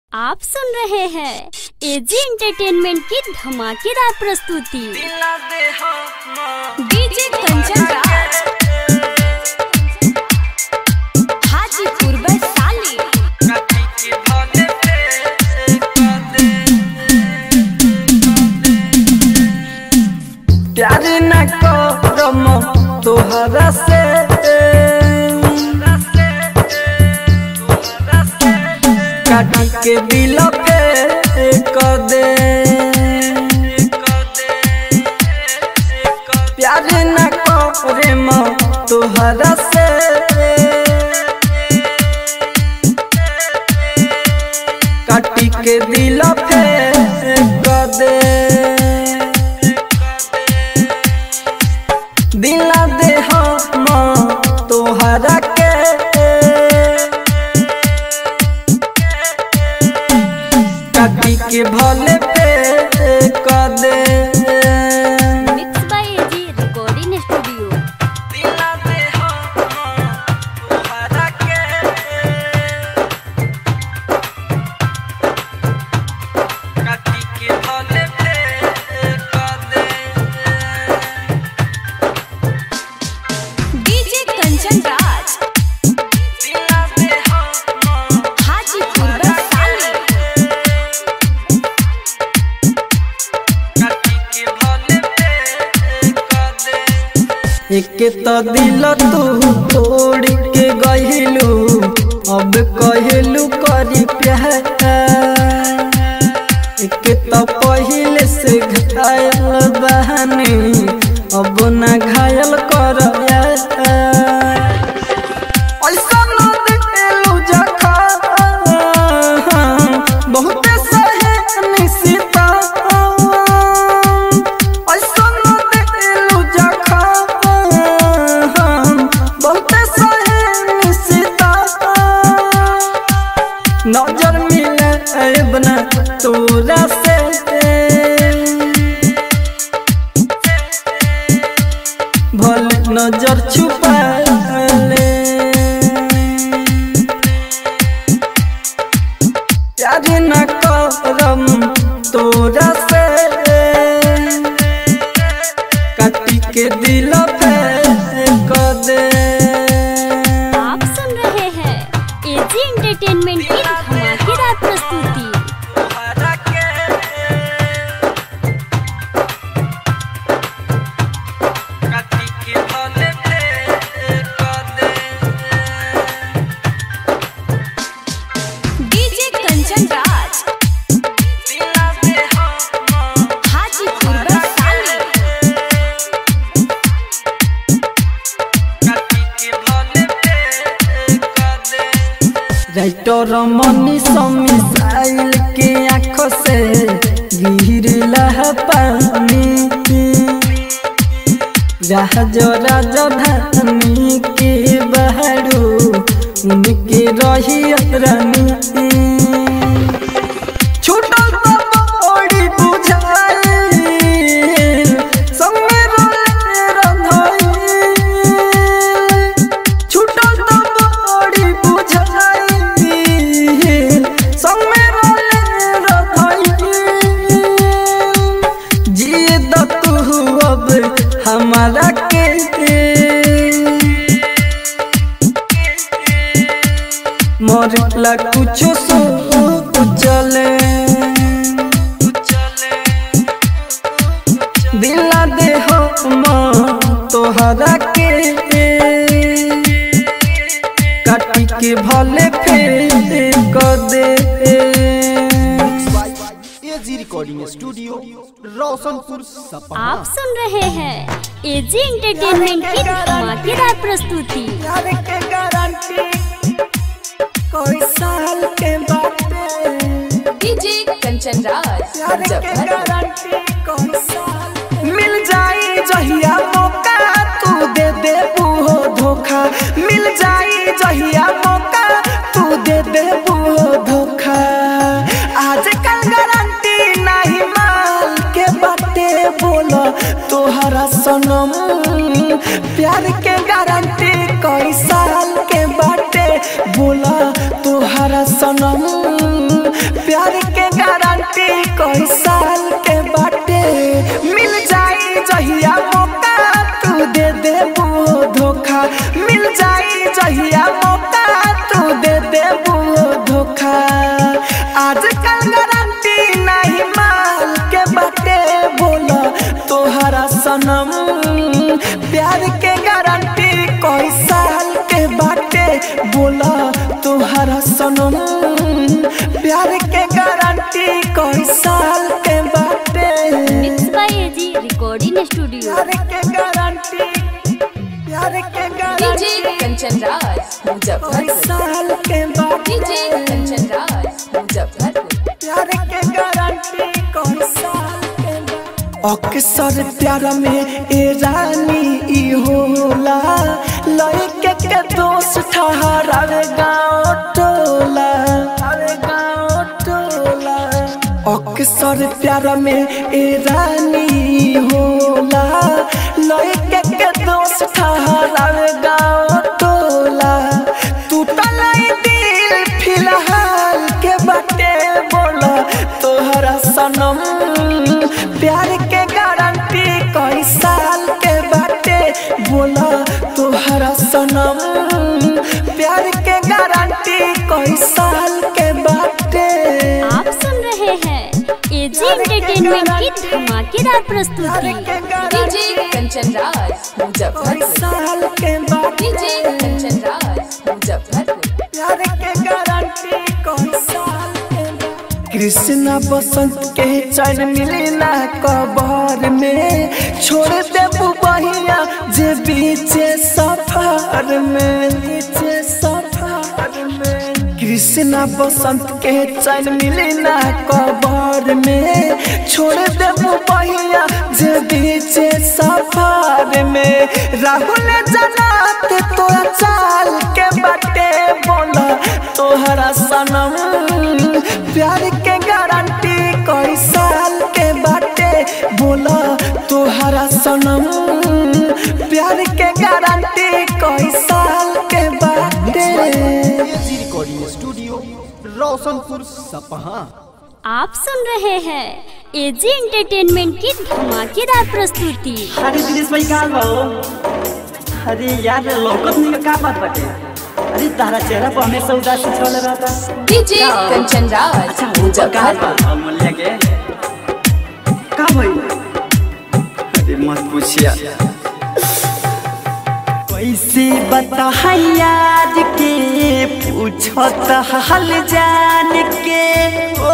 आप सुन रहे हैं एजी एंटरटेनमेंट की धमाकेदार प्रस्तुति डीजे कंचन राज हाजीपुर वैशाली प्यार न करम तोहरा से काटी के दिल पे कर दे प्यार न करम तोहरा से काटी के दिल पे कर दे दिला दे हम तोहरा के काटी के भले पे कर दे mix by AG recording studio दिला दे हम तोहरा के काटी के भले पे कर दे डीजे कंचन राज दिला दे हम हाजीपुर वैशाली एक तो दिल तू तोड़ के गहिलू अब कहलू करी प्यार एक तो पहले से घायल बहनी अब ना घायल कर ऐसा न दिलू जखा बहुते सहे निशिता ऐसा न दिलू जखा बहुते सहे निशिता नजर मिले बना तोरा से भले नजर छुपा ले प्यार न करम तोरा से काटी के दिल पे कर दे आप सुन रहे हैं एजी एंटरटेनमेंट की धमाकेदार प्रस्तुति काटी के भले पे कर दे DJ Kanchan Raj Hajipur Vaishali writer Mani missile के आंखों से गिरला पानी जहाज राजधानी के बहरू उनके रही रानी छूटल तो बड़ी बुझाई संगे रोले रंधाई छूटल तो बड़ी बुझाई संगे रोले रंधाई जिए द तू अब हमारा के मरला कुछो सो चले दिला दे हम तोहरा के काटी के भले फेर कर दे एजी रिकॉर्डिंग स्टूडियो रोशनपुर सपा आप सुन रहे हैं एजी एंटरटेनमेंट की धमाकेदार प्रस्तुति प्यार के गारंटी कोई साल के बाटे डीजे कंचन राज प्यार के मुजफ्फरपुर गारंटी कोई साल मिल जाई जहिया मौका तू दे दे वो धोखा मिल जाई जहिया मौका तू दे दे वो धोखा आजकल गारंटी नहीं माल के बाटे बोलो तोहरा सनम प्यार के गारंटी कई साल के बाटे बोला तोहरा सनम प्यार के गारंटी कई साल के बाटे मिल जाई जहिया मौका तू दे दे वो धोखा मिल जाई जहिया मौका तू दे दे वो धोखा आजकल गारंटी नहीं माल के बाटे बोला तोहरा सनम प्यार के गारंटी कई साल के बाटे बोला तोहरा सनम प्यार के गारंटी कई साल के बाटे mix by AG recording studio प्यार के गारंटी प्यार के डीजे गारंटी कंचन राज कई मुजफ्फरपुर साल के बाटे डीजे कंचन राज मुजफ्फरपुर प्यार के गारंटी कौन साल के बा? अक्सर प्यार में ए रानी ई होला लड़के के दोस्त ठहरावे गाँव टोला अरे गाँव टोला अक्सर प्यार में ए रानी ई होला लड़के के दोस्त ठहरावे गाँव टोला टूटल ई दिल फिलहाल के बाटे बोला तोहरा सनम प्यार के गारंटी कई साल के बाटे बोला तोहरा सनम प्यार के गारंटी कई साल के बाटे आप सुन रहे हैं एजी एंटरटेनमेंट की धमाकेदार प्यार प्रस्तुति के डीजे गारंटी कंचन राज कई मुजफ्फरपुर साल के बाटे डीजे कंचन राज मुजफ्फरपुर प्यार के गारंटी कौन साल के बा? कृष्णा बसंत के चैन मिली ना कबर में छोड़ देबू बहिया जे बीचे सफर में बीचे सफर में कृष्णा बसंत के चैन मिली ना कबर में छोड़ देबू बहिया जे बीचे सफर में राहुल जनात तोरा चाल के बाटे बोला तोहरा सनम प्यार के गारंटी कई साल के बाटे बोला तोहरा सनम प्यार के गारंटी कई साल के बाटे एजी रिकॉर्डिंग स्टूडियो रोशनपुर सपहा आप सुन रहे हैं एजी एंटरटेनमेंट की धमाकेदार प्रस्तुति अरे दिनेश भाई का भाऊ अरे यार लौकत नहीं का बात बाटे अरे तारा चेहरा पर हमेशा उदासी छल रहता डीजे कंचन राज अच्छा वो का मुजफ्फरपुर बा मूल्य के का भाई अरे मत पूछिया कैसे बता याद के पूछत हाल जान के ओ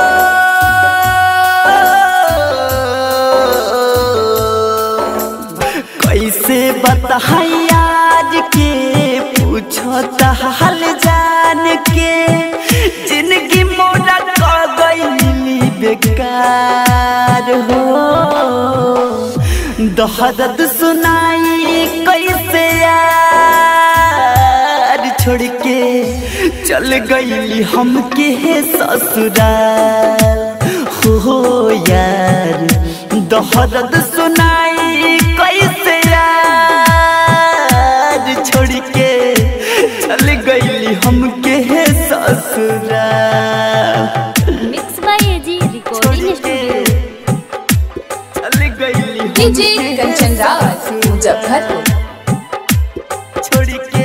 कैसे बता याद के पूछत हाल जान के जिंदगी मोरा क गई बेकार हो दहदत सुनाई कैसे यार छोड़ के चल गई हमके ससुराल हो यार दहदत सुनाई कैसे यार छोड़ के चल गई हमके ससुराल mix by AG recording studio चल गई डीजे कंचन राज मुजफ्फरपुर छोड़ के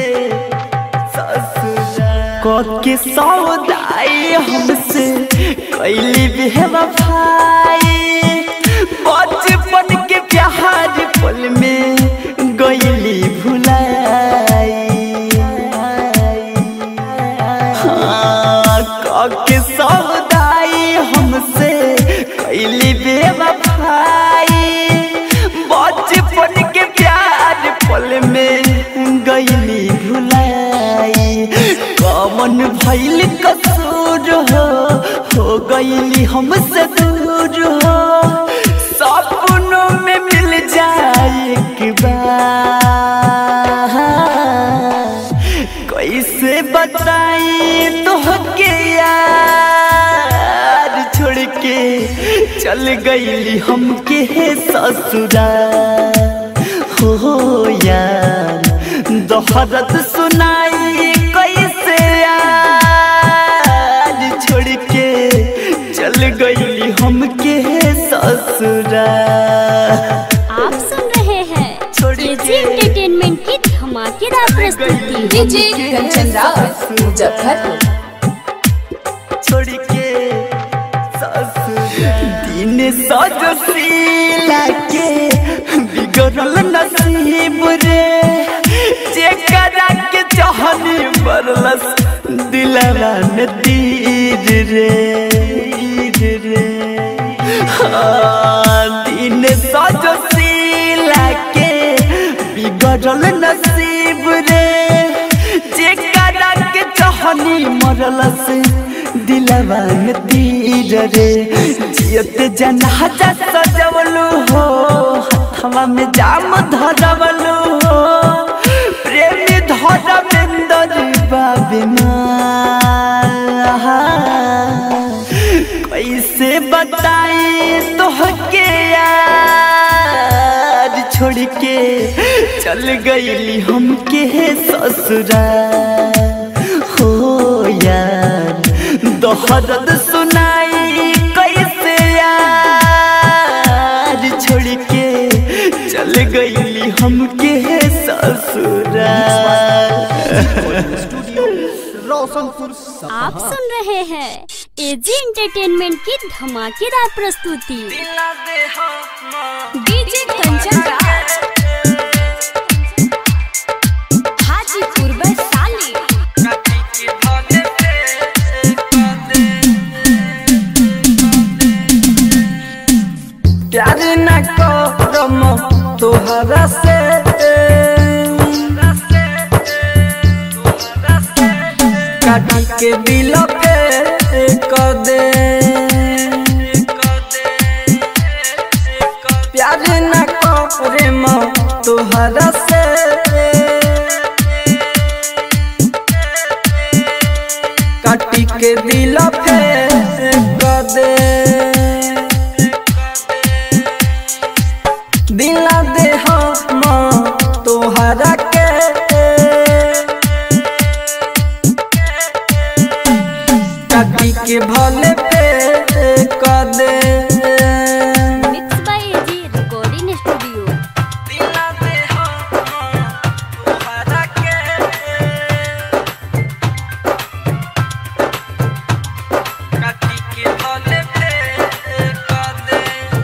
ससुराल के सौदाई हमसे कैली बेवफाई बचपन के प्यार पल में गईली भुलाई हाँ, के सौदाई हमसे कैली बेवफाई बचपन के प्यार पल में गईली भुलाई कमन भैल कसूर हो हो गईली हमसे दूर हो सपनों में मिल जाए एक बार कैसे बताई तोहके यार छोड़ के चल गईली हमके ससुराल हो यार दोहरत सुनाई कैसे यार छोड़ के चल गईली हमके ससुरा आप सुन रहे हैं एजी एंटरटेनमेंट की धमाकेदार प्रस्तुति डीजे कंचन राज मुजफ्फरपुर छोड़ के ससुरा दिन सजशीला के बिगड़ल नसीब रे जेकरा के चाहनी बरलस दिलवा में तीर रे तीर रे हाँ, दिन सजशीला के बिगड़ल नसीब रे जेकरा के चाहनी मरलस दिलवा में तीर रे जियत जनाजा सजवलू हो हथवा में जाम धरवलू हो प्रेमी धरमेंदर बाबिना कैसे बताई तोहके यार छोड़ के चल गईली हमके ससुरा हो यार दोहरद सुनाई कैसे यार छोड़ के चल गईली हमके ससुरा स्टूडियो रोशनपुर सपहा आप सुन रहे हैं एजी एंटरटेनमेंट की धमाकेदार प्रस्तुति डीजे कंचन राज हाजीपुर वैशाली प्यार न करम तोहरा से काटी के दिल पे कर दे प्यार न करम तोहरा से काटी के दिल पे कर दे दिला दे हम तोहरा के काटी के भले पे कर दे mix by AG recording studio दिला दे हम तोहरा के काटी के भले पे कर दे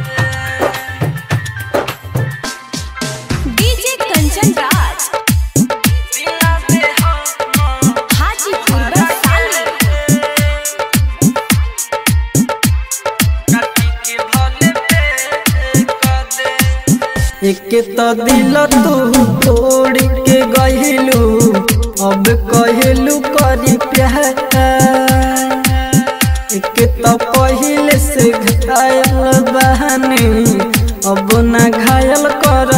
डीजे कंचन राज दिला दे हम हाजीपुर वैशाली एक तो दिल तू तोड़ के गहिलू अब कहलू करी प्यार एक तो पहले से घायल बहनी अब ना घायल कर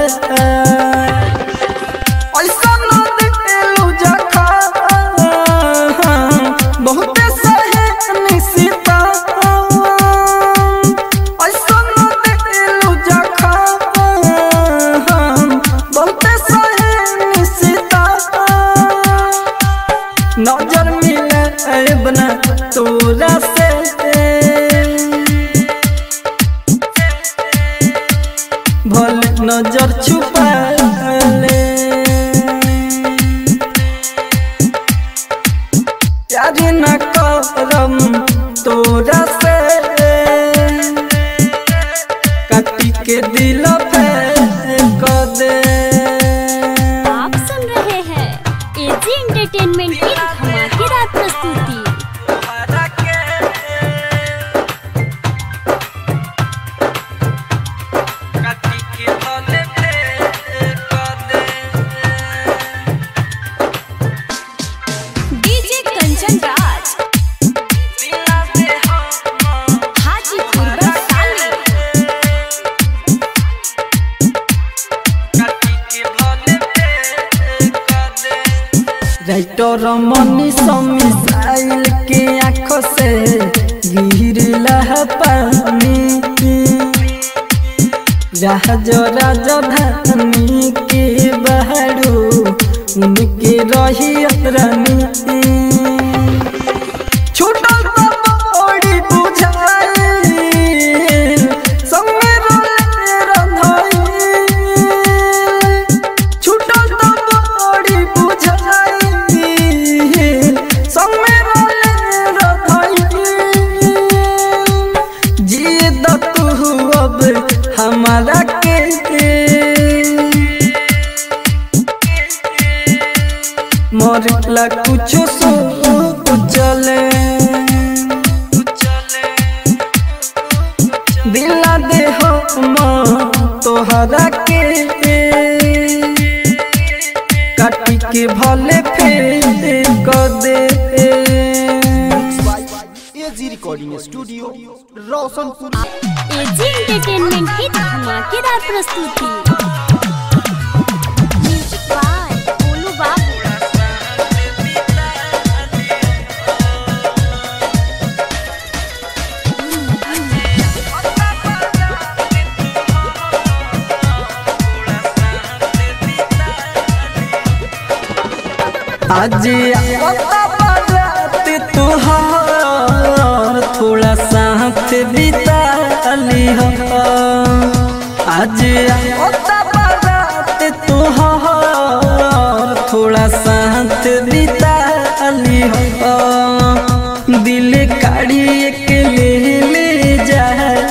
ऐसा न दिलू जखा बहुते सहे निशिता ऐसा न दिलू जखा बहुते सहे निशिता नजर मिले बना तोरा से भल नजर छुपा ले प्यार न करम तोरा से काटी के दिल पे कर दे आप सुन रहे हैं एजी एंटरटेनमेंट की धमाकेदार प्रस्तुति काटी के भले पे कर दे DJ Kanchan Raj Hajipur Vaishali writer Mani missile के आंखों से गिरला पानी जहाज राजधानी के बहरू उनके रही रानी छूटल तो बड़ी बुझा तोहरा के काटी के भले फेर कर दे AG recording studio Roshanpur AG entertainment की धमाकेदार प्रस्तुति म्यूजिक बाय गोलू बाबू आज आता बारात तुहार थोड़ा साथ बिता ली हो आज आता बारात तुहार थोड़ा साथ बिता ली हो दिल काढ़ी के ले ले जा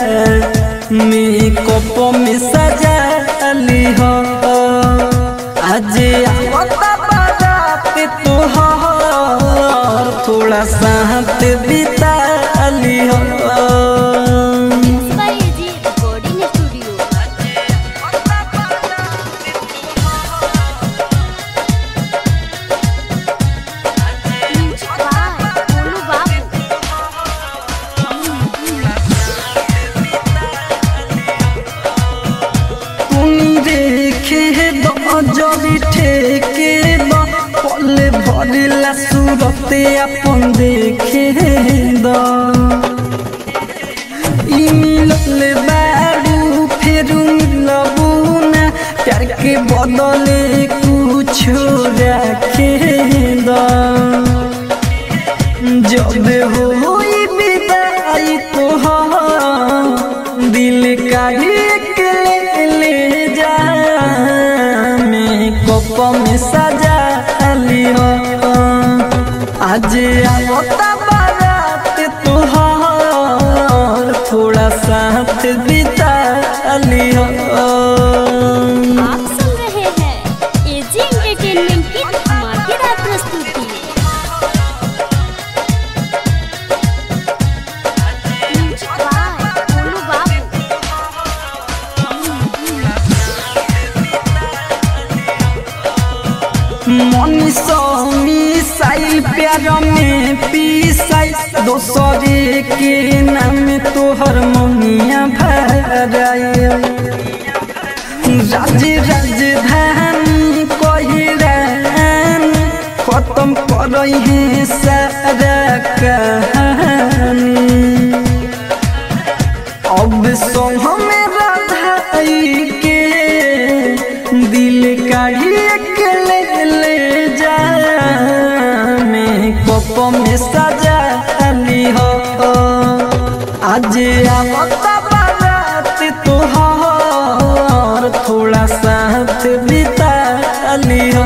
मेकअप में सजा ली हो आज आवता बारात तोहार थोड़ा साथ बिता ली हो by AG recording studio music by Golu Babu तुनी देखे दजरी ठेके द पले भरिला सूरते अपन देखे द ई मिलल बारू फेरू मिलबू ना प्यार के बदले कुछ रखे द जब होई विदाई तोहार दिल का एक ले ले जा मेकअप में सजा लियो आज आवता बारात तोहार थोड़ा साथ बिता लियो आप सुन रहे हैं एजी एंटरटेनमेंट की धमाकेदार प्रस्तुति म्यूजिक बाय गोलू बाबू मनीषी साइल प्यार में पीसाई दोसरे के नाम तोहर मनिया भराए राज राजधानी कहिरान खत्म करई है सारा कहानी अब सो हमें राधाई के दिल काढ़ी के ले ले जा मेकअप में सजा ली हो आज आवता बारात तोहार थोड़ा साथ बिता ली हो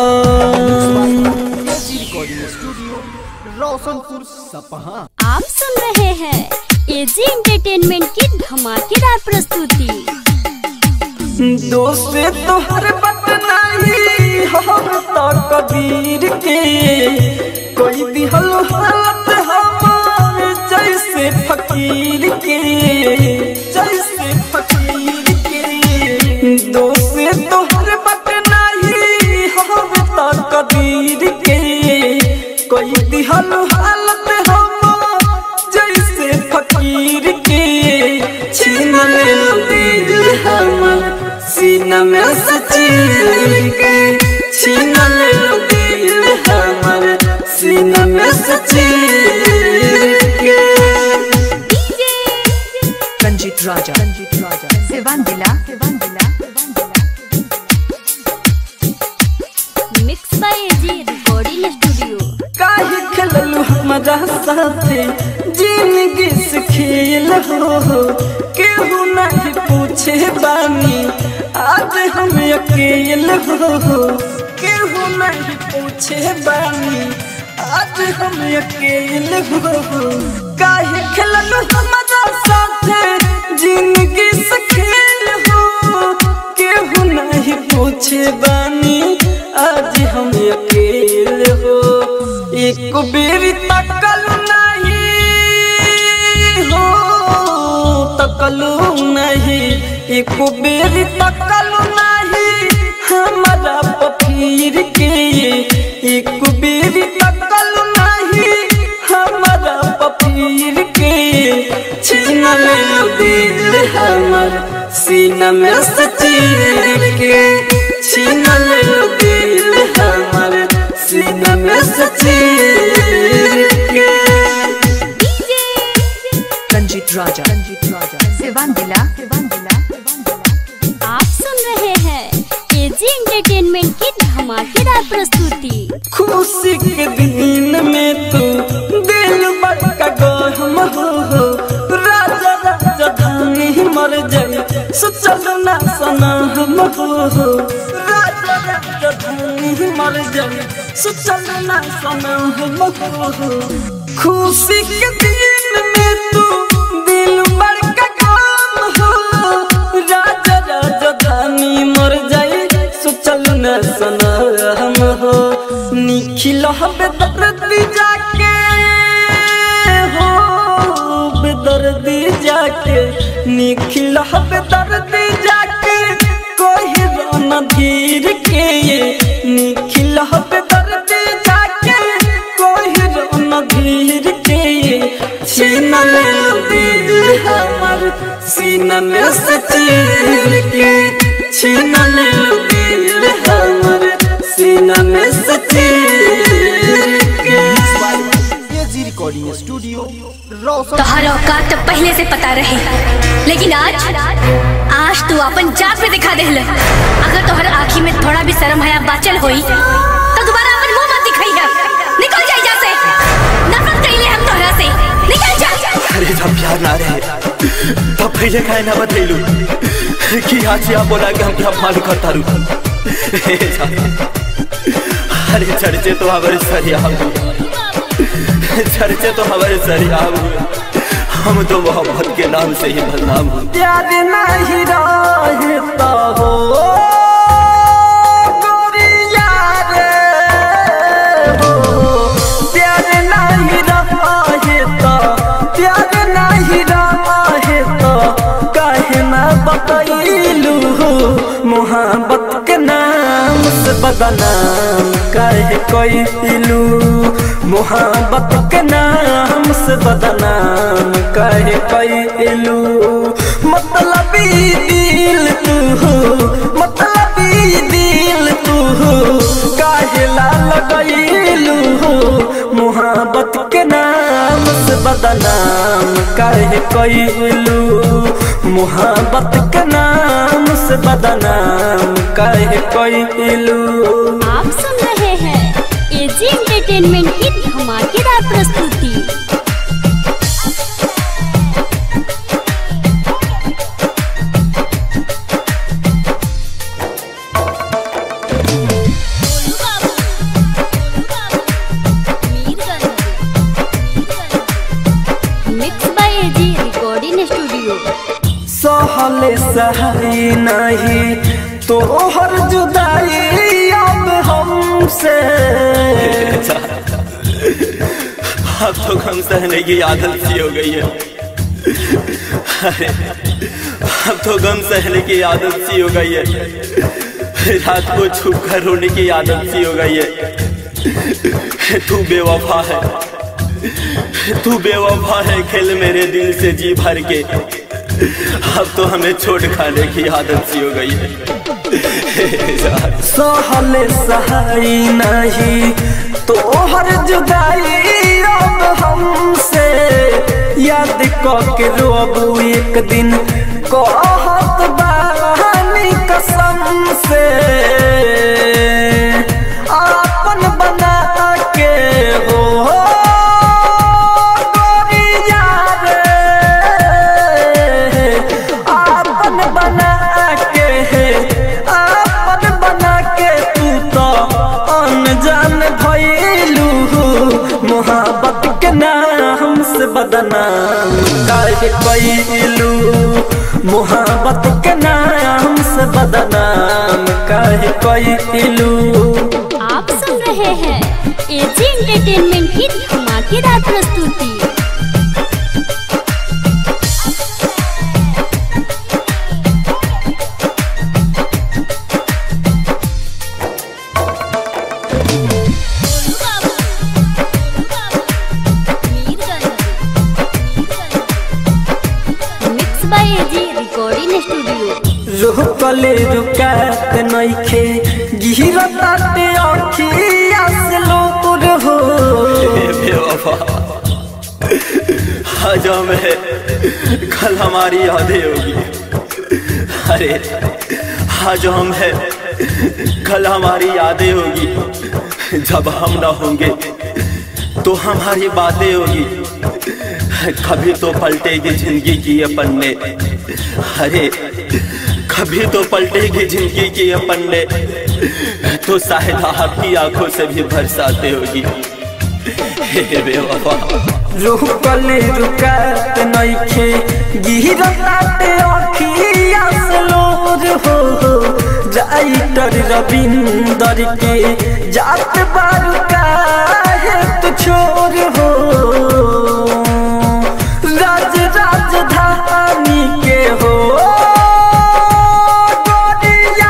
एजी रिकॉर्डिंग स्टूडियो रोशनपुर सपहा आप सुन रहे हैं एजी एंटरटेनमेंट की धमाकेदार प्रस्तुति दोस्त तोहर बात नहीं हम तो कबीर के कोई दिहल हालत हमार जैसे फकीर के जैसे फकीर के दोस्त तोहर बात नहीं हम तो कबीर के कोई दिहल हालत हमार जैसे फकीर के छीन ले दिल हमर सीना में सचीर के छीन ले दिल हमर सीना में सचीर के रंजीत राजा रंजीत राजा सिवान दिला सिवान दिला mix by AG recording studio काहे खेललू हमारा साथे जिंदगी से खेल हो केहू नहीं पूछे बानी आज हम अकेल हो केहू नहीं पूछे बानी आज हम अकेल हो काहे खेललू हमारा साथे जिंदगी से खेल हो केहू नहीं पूछे बानी आज हम अकेल हो एक बेरी तकल नहीं हो तकलू नहीं एक बेर तकल नाही हमारा पफीर के एक बेर तकल नाही हमारा पफीर के छीन ले दिल हमर सीना में से चीर के छीन ले दिल हमर सीना में से चीर के Ranjit Raja. Ranjit Raja. Sivan Dila. Sivan Dila. आप सुन रहे हैं एजी एंटरटेनमेंट की धमाकेदार प्रस्तुति खुशी के दिन में तू दिल बड़का गहम हो हो राजा राजा धानी मर जाए सोचल ना सना हम हो हो राजा राजा धानी मर जाए सोचल ना सना हम हो हो खुशी के दिन में तू दिल बड़का गहम हो राजा राजा धानी मर जाए सोचल न सना हम हो निखिल बेदर्दी जाके हो बेदर्दी जाके निखिल बेदर्दी जाके कोई रोना धीर के निखिल बेदर्दी जाके कोई रोना धीर के छीन ले दिल हमर सीना में से चीर के छीन ले दिल हमर सीना में से चीर के एजी रिकॉर्डिंग स्टूडियो रोशन तोहर औकात तो पहले से पता रही लेकिन आज आज तू अपन जात पे दिखा देहल अगर तोहर आँखी में थोड़ा भी शर्म हया बाचल होई तो दोबारा अपन मुंह मत दिखाई है निकल जा यहाँ से नफरत कइले हम तोहरा से निकल जा अरे जब प्यार ना रहे तब पहले काहे ना बतैलू कि आज आप बोला कि हम क्या मालूम करता रू अरे चर्चे तो हमारे सरिया चर्चे तो हमारे सरिया हम तो मोहब्बत के नाम से ही बदनाम हूँ प्यार नहीं रहता हो गोरिया रे हो प्यार नहीं रहता प्यार नहीं रहता काहे ना बतैलू मोहब्बत के नाम से बदनाम काहे कैलू मोहब्बत के नाम से बदनाम काहे कैलू मतलब दिल तू मतलब दिल तू काहे ला लगैलू मोहब्बत के नाम से बदनाम काहे कैलू मोहब्बत के नाम से बदनाम काहे कैलू आप सुन रहे हैं एजी एंटरटेनमेंट की धमाकेदार प्रस्तुति mix by AG recording studio सहले सहाई नहीं तोहर जुदाई अब हमसे अब तो गम सहने की आदत सी हो गई है अरे अब तो गम सहने की आदत सी हो गई है रात को छुप कर रोने की आदत सी हो गई है तू बेवफा है तू बेवफा है खेल मेरे दिल से जी भर के अब तो हमें छोड़ खाने की आदत सी हो गई है सहले सहाई नहीं तोहर जुदाई अब हमसे याद के रोबू एक दिन कहत बानी कसम से आपन बना के हो गोरिया रे आपन बना के आपन बना के तू तो अनजान भइलू मोहब्बत के नाम से बदनाम काहे कैलू मोहब्बत के नाम से बदनाम काहे कैलू आप सुन रहे हैं एजी एंटरटेनमेंट की धमाकेदार प्रस्तुति रिकॉर्डिंग स्टूडियो रुकले रुकात नइखे गिरताते अखिया से लोर हो हे बेवफा आज हमें कल हमारी यादें होगी अरे आज हम है कल हमारी यादें होगी जब हम ना होंगे तो हमारी बातें होगी कभी तो पलटेगी जिंदगी की ये पन्ने अरे कभी तो पलटेगी जिंदगी की ये पन्ने तो शायद आपकी आंखों से भी बरसाते होगी हे बेवफा रुकले रुकात नइखे गिरताते अखिया से लोर हो राइटर रविंदर के जात बारू काहे तू छोर हो राज राजधानी के हो गोरिया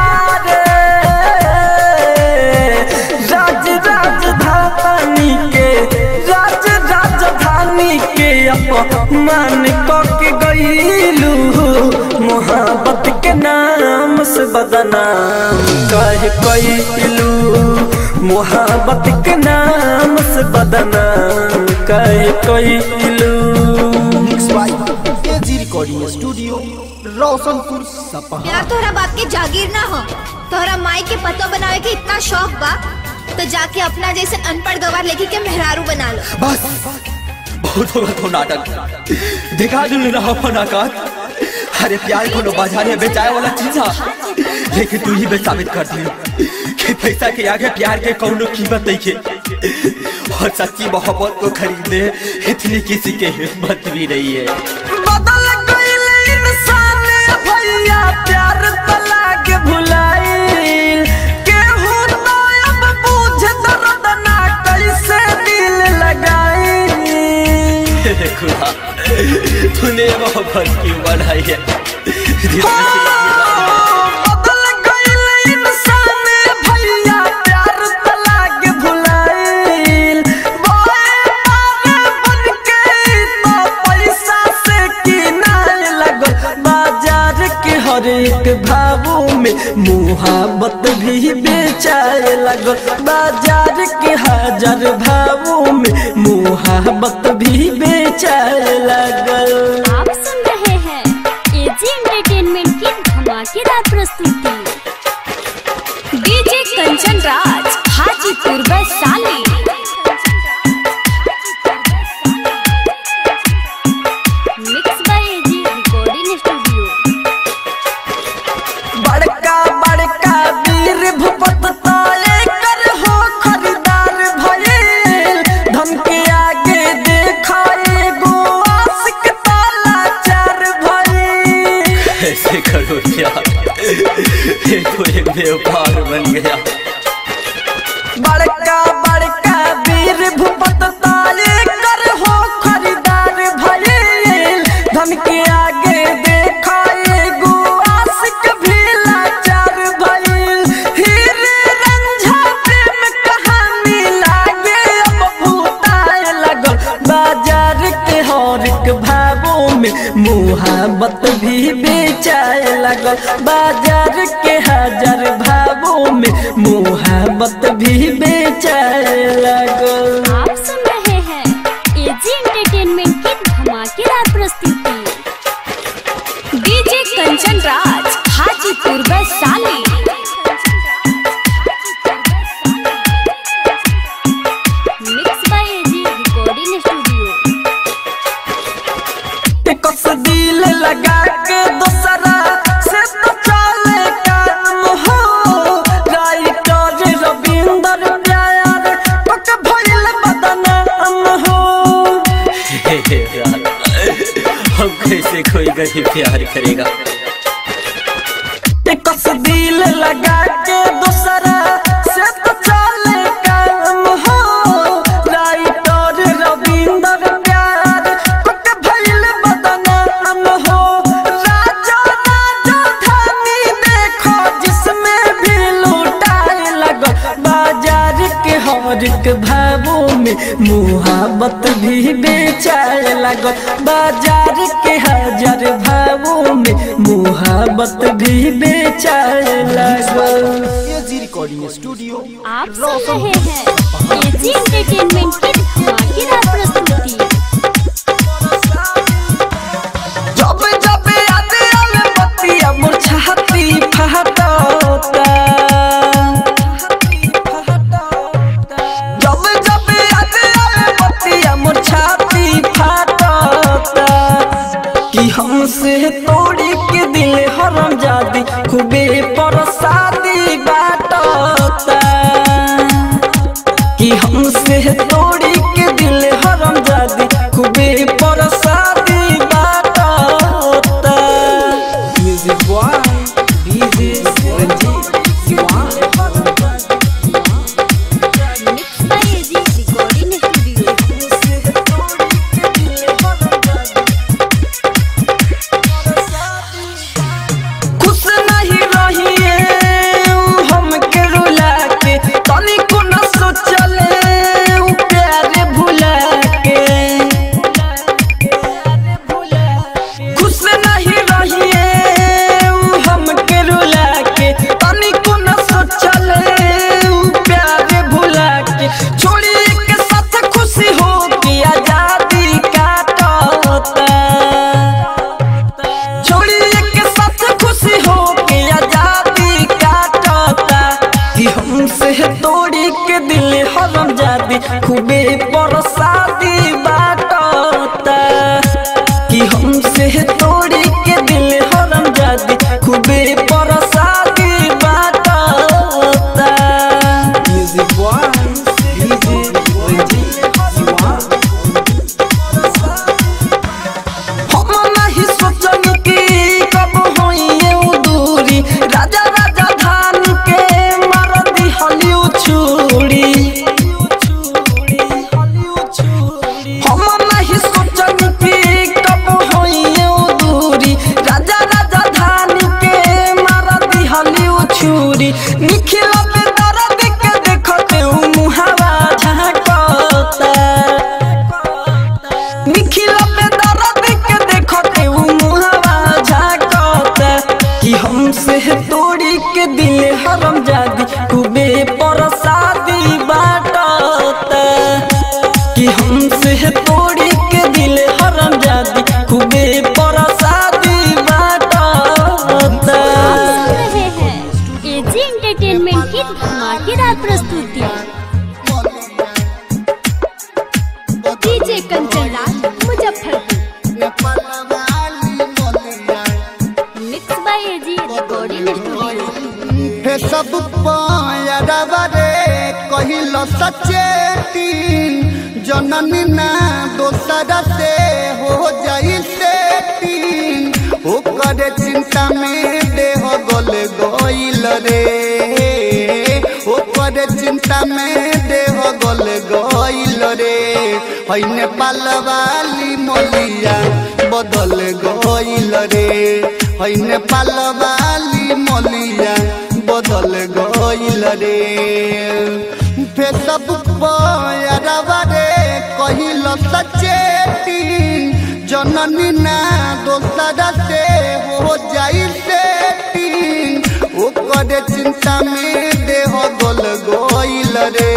रे राज राजधानी के राज राजधानी के अपमान के गईलू मोहब्बत के नाम से बदनाम कह कैलू मोहब्बत के नाम से बदनाम कह कैलू mix by AG recording studio Roshanpur सपहा यार तोहरा बाप के जागीर ना हो तोहरा माई के पतो बनावे के इतना शौक बा तो जाके अपना जैसे अनपढ़ गवार लेके के मेहरारू बना लो बस बहुत होगा तो नाटक दिखा दिल रहा फनाकार अरे प्यार को बाजार में बेचाए वाला चीज है लेकिन तू ही बे साबित कर दी कि पैसा के आगे प्यार के कौनो कीमत नहीं है और सच्ची मोहब्बत को खरीदने इतनी किसी के हिम्मत भी नहीं है बदल गईल इंसान भैया प्यार तला के भुलाइल केहू तो अब बूझ दर्द ना कैसे दिल लगाई हे खुदा तूने मोहब्बत क्यों बढ़ाई है जिसमें से बदल गईल इंसान भैया प्यार तला के भुलाइल बोए पार बन के तो पैसा से किनारे लगल बाजार के हर एक भावों में मुहाबत भी बेचाए लगल बाजार के हजार भावों में मुहाबत भी बेचाए लगल आप सुन रहे हैं एजी एंटरटेनमेंट की धमाकेदार प्रस्तुति DJ Kanchan Raj Hajipur Vaishali mix by AG recording studio बड़का बड़का वीर भूपत ताले कर हो खरीदार भइल धन के आगे देखा एगो आशिक ताला चार भइल ऐसे करो यार ये तो एक व्यापार बन गया बड़का बड़का वीर भूपत ताले कर हो खरीदार भइल धन के आगे देखा एगो आशिक भी लाचार भइल हीरे रंझा प्रेम कहानी लागे अब भूताए लगल बाजार के हर एक भावों में मुहाबत भी बेचाए लगल बाजार के हजार भावों में मुहाबत भी बेचाए लगल आप सुन रहे हैं एजी एंटरटेनमेंट की धमाकेदार प्रस्तुति DJ Kanchan Raj Hajipur Vaishali mix by AG recording studio कस दिल लगा के दूसरा से तो चले काम हो राइटर रविंदर प्यार पक भइल बदनाम हो हे हे यार हम कैसे कोई गरीब प्यार करेगा कस दिल लगा के दूसरा से तो चले काम हो राइटर रविंदर प्यार पक भइल बदनाम हो राजा राजा धानी देखो जिसमें भी लूटाए लगो बाजार के हर एक भावों में मुहाबत भी बेचाए बेचाए लागल बाजार के हजार भावों में मुहाबत भी बेचाए लागल एजी रिकॉर्डिंग स्टूडियो आप सुन रहे हैं एजी एंटरटेनमेंट की धमाकेदार प्रस्तुति जब जब याद आवे बतिया मोर छाती फहटता जब जब याद आवे बतिया मोर छाती फहटता कि हमसे तोड़ी के दिल हरम जादी खूबे परसादी बाटता कि हमसे तोड़ी के दिल हरम जादी खूबे परसादी बाटता music boy DJ Ranjeet mix by AG recording studio खुश नहीं रहिए हमके रुला के तनिको न सोचले उ प्यारे भुला के खुश नहीं रहिए हमके रुला के तनिको न सोचले उ प्यारे भुला के छोड़ी के साथ खुशी हो के आजादी काटता छोड़िए के साथ खुशी हो के आजादी काटता कि हमसे तोड़ी के दिल हरम जादी खूबे परसादी बाटता कि हमसे तोड़ी के दिल हरम जादी खूबे परसादी बाटता म्यूजिक बॉय डीजे रंजीत हम नहीं सोचनी कि कब होइए उ दूरी राजा राजा धान के मार दी हलिउ छुरी हम नहीं सोचनी कि कब होइए उ दूरी राजा राजा धान के मार दी हलिउ छुरी निखिल पे दर्द के देखते उ मुहावा झांकता निखिल पे दर्द के देखते उ मुहावा झांकता कि हमसे तोड़ी के दिल हरम जादी खूबे परसादी बाटता कि हमसे तोड़ी के दिल हरम जादी खूबे परसादी बाटता सुन रहे हैं एजी एंटरटेनमेंट की धमाकेदार प्रस्तुति DJ Kanchan Raj Muzaffarpur mix by AG recording studio हे सब पायरवा रे कहिल सचेती जननी ना दोसरा से हो जाई सेती ओकर चिंता में देह गल गइल रे ओकर चिंता में देह गल गइल रे है नेपाल वाली मोलिया बदल गइल रे है नेपाल वाली मोलिया बदल गइल रे फेसबुक पर रे कहिल सचेती जननी ना दोसरा से हो जाई सेती ओकर चिंता में देह गल गइल रे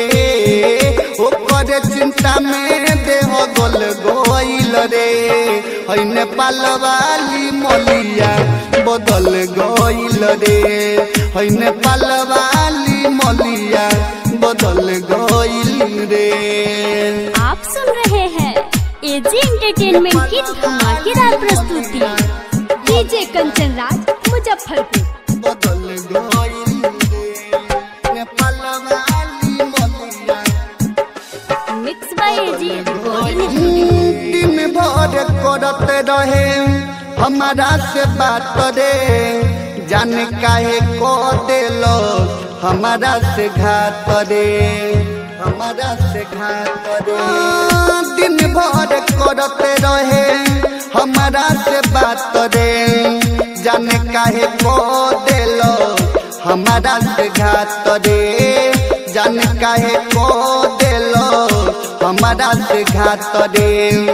ओकर चिंता में देह गल गइल रे है नेपाल वाली मोलिया बदल गइल रे है नेपाल वाली मोलिया बदल गइल रे आप सुन रहे हैं एजी एंटरटेनमेंट की धमाकेदार प्रस्तुति डीजे कंचन राज मुजफ्फरपुर बदल गइल रे नेपाल वाली मोलिया mix by AG recording studio दिन भर करते रहे हमारा से बात रे जान काहे को देलो हमारा से घात रे हमारा से घात रे दिन भर करते रहे हमारा से बात रे जान काहे को देलो हमारा से घात रे जान काहे को देलो हमारा से घात रे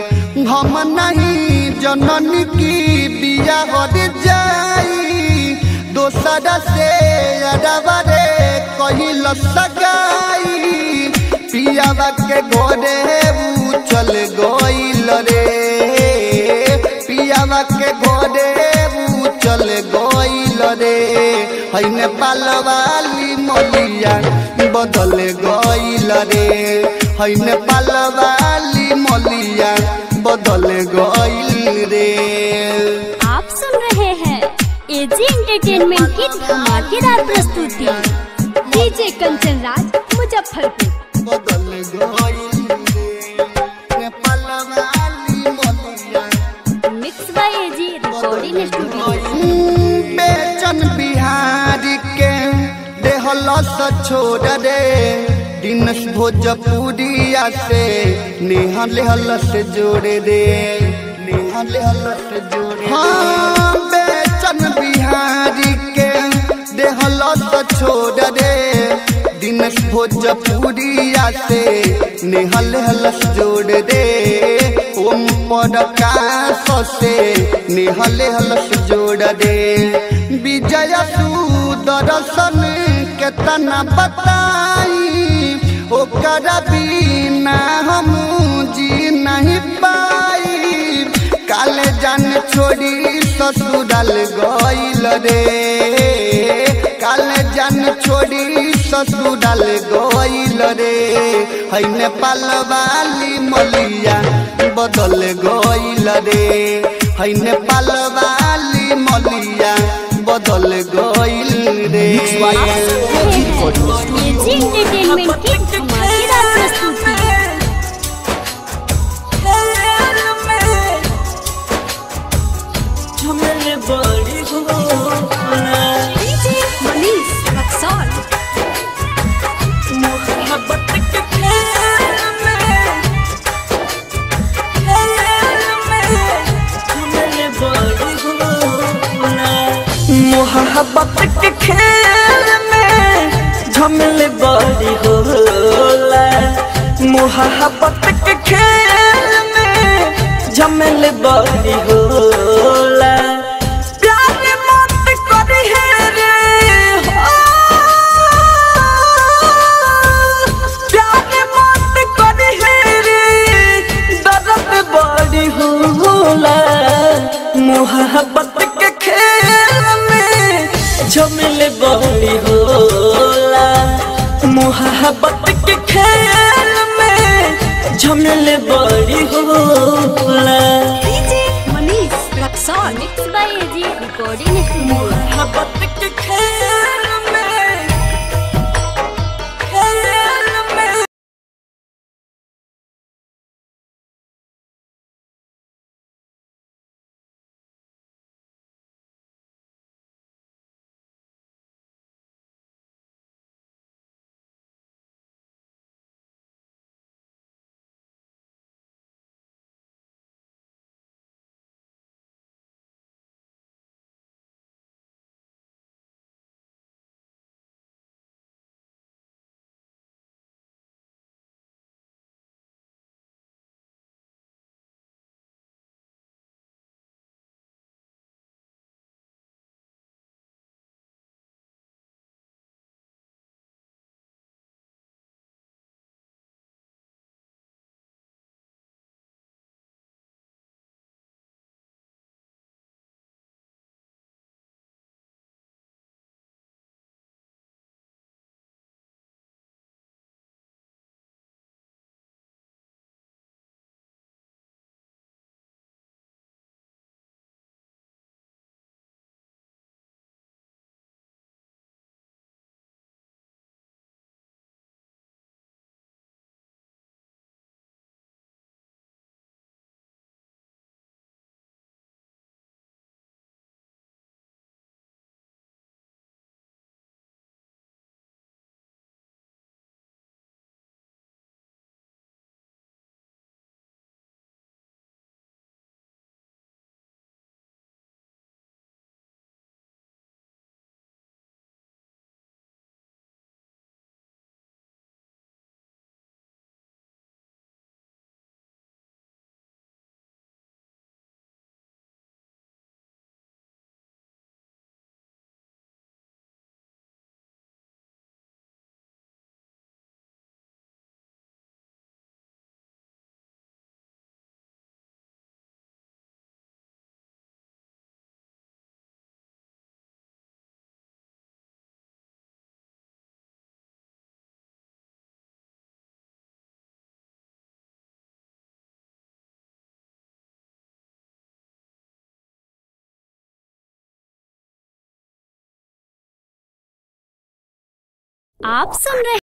हम नहीं जननी की बिया हर जाई दोसरा से अरबा रे कहिल सगाई पियावा के घोड़े ऊ चल गइल रे पियावा के घोड़े ऊ चल गइल रे है नेपाल वाली मलिया बदल गइल रे है नेपाल वाली मलिया बदल गइल रे आप सुन रहे हैं एजी एंटरटेनमेंट की धमाकेदार प्रस्तुति डीजे कंचन राज मुजफ्फरपुर बदल गइल रे नेपाल वाली मलिया mix by AG recording studio Bechan Bihari के देहलस छोड़ रे दिनस भोजपुरिया से नेहा लेहलस जोड़े रे नेहा लेहलस जोड़े हाँ बेचन बिहारी के देहलस छोड़ रे दिनस भोजपुरिया से नेहा लेहलस जोड़ रे ओम प्रकाश से निहले हलस जोड़ दे विजय सुदर्शन केतना बताई ओकर बिना हम जी नहीं पाई काले जान छोड़ी ससुराल गइल रे काले जान छोड़ी ससुराल गइल रे है नेपाल वाली मलिया बदल गइल रे है नेपाल वाली मलिया बदल गइल रे एजी एंटरटेनमेंट की धमाकेदार प्रस्तुति डीजे मनीष रक्सौल मोहब्बत के खेल में झमेल बड़ी होला मोहब्बत के खेल में झमेल बड़ी होला प्यार मत करी है रे हो प्यार मत करी है रे दर्द बड़ी होला मोहब्बत के खेल में झमेल बड़ी होला मोहब्बत के खेल में झमेल बड़ी होला DJ Manish Raxaul mix by AG recording studio मोहब्बत के खेल आप सुन रहे